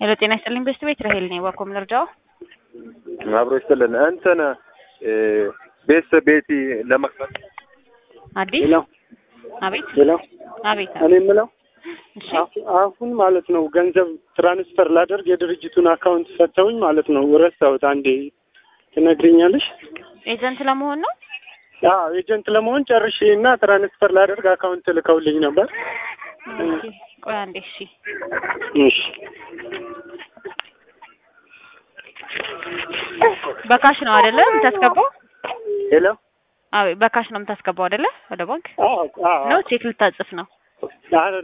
ሄሎ ጤና ይስጥልኝ በስት ቤት ራሄል ነኝ። ዋኮም ልርዳው? አብሮ ይስጥልን። እንትን ቤት ቤቲ ለመክፈት አዲስ ሄሎ አቤት ሄሎ፣ አቤት እኔ የምለው እሺ አሁ- አሁን ማለት ነው ገንዘብ ትራንስፈር ላደርግ የድርጅቱን አካውንት ሰጥተውኝ ማለት ነው ረሳሁት። አንዴ ትነግሪኛለሽ? ኤጀንት ለመሆን ነው። አዎ ኤጀንት ለመሆን ጨርሼ እና ትራንስፈር ላደርግ አካውንት ልከውልኝ ነበር። ኦኬ ቆይ አንዴ እሺ እሺ በካሽ ነው አይደለ የምታስገባው? ሄሎ አዎ በካሽ ነው የምታስገባው አይደለ? ወደ ባንክ አዎ አዎ ነው ቼክ ልታጽፍ ነው? አዎ